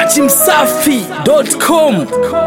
dachimsafi.com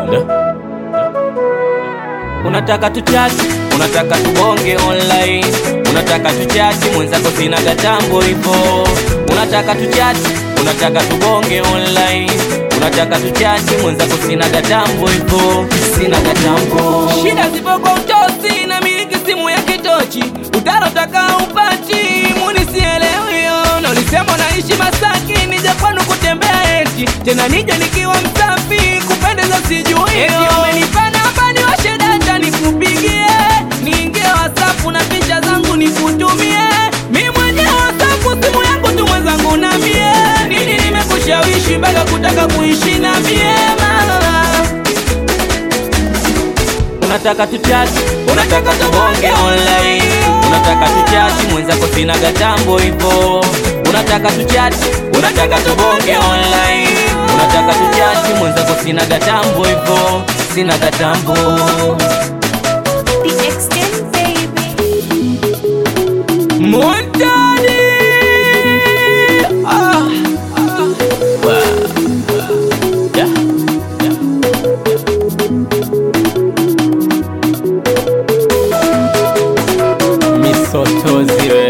unataka tuchati unataka tubonge online unataka tuchati mwenzako sina gatambo hivo unataka tuchati unataka tubonge online unataka tuchati mwenzako sina gatambo hivo sina gatambo shida zipo kwa utosi na miliki simu ya kitochi utarotaka upati munisielewiyo nolisema naishi masaki nije kwanu kutembea eti tena nije nikiwa msafi kupendeza sijuiyo umenipana hapa niwashe data nikupigie niingie wasafu na picha zangu nikutumie mi mwenyewe wasafu simu yangu tu mwenzangu na mie nini nimekushawishi mpaka kutaka kuishi na mie mama unataka tuchati unataka tubonge online unataka tuchati mwenzako sina gatambo hivo unataka tuchati unataka tubonge online unataka tuchati mwenzako sina gatambo hivo sina gatambo The extent baby. Montani ah, ah. Wa, wa. Yeah, yeah. misotozi we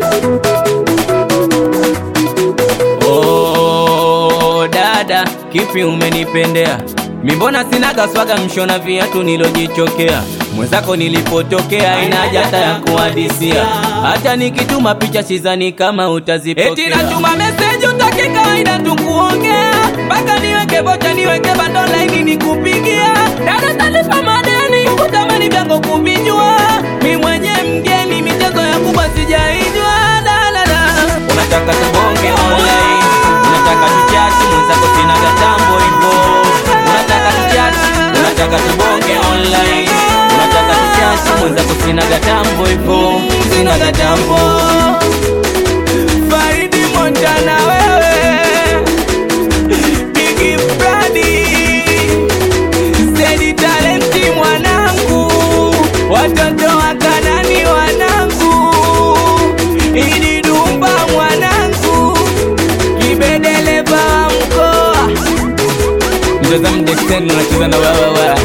oh, dada kipi umenipendea mimbona sinaga swaga mshona viatu nilojichokea mwenzako nilipotokea ina haja hata ya kuhadisia hata nikituma picha sizani kama utazipokea eti natuma meseji utaki kawaida tukuongea mpaka niweke bocha niweke bando laini nikupigia dada talipa madeni kutamani vyango kuvijua mi mwenye mgeni michezo ya kubwa sijaijwa dalala unataka tubonge online unataka tuchati mwenzako sina gatambo hivo unataka tuchati unataka tubonge online unataka tuchati mwenzako sina gatambo hivo sina gatambo Faridi Montana wewe Biggie Brady Zedi talenti mwanangu watoto wa Kanani wanangu Idi Dumba mwanangu kibedeleva wa mkoa mcheza mdeksen unacheza na wawawa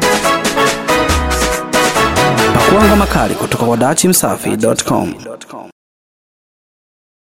pakuanga makali kutoka kwa dachimsafi.com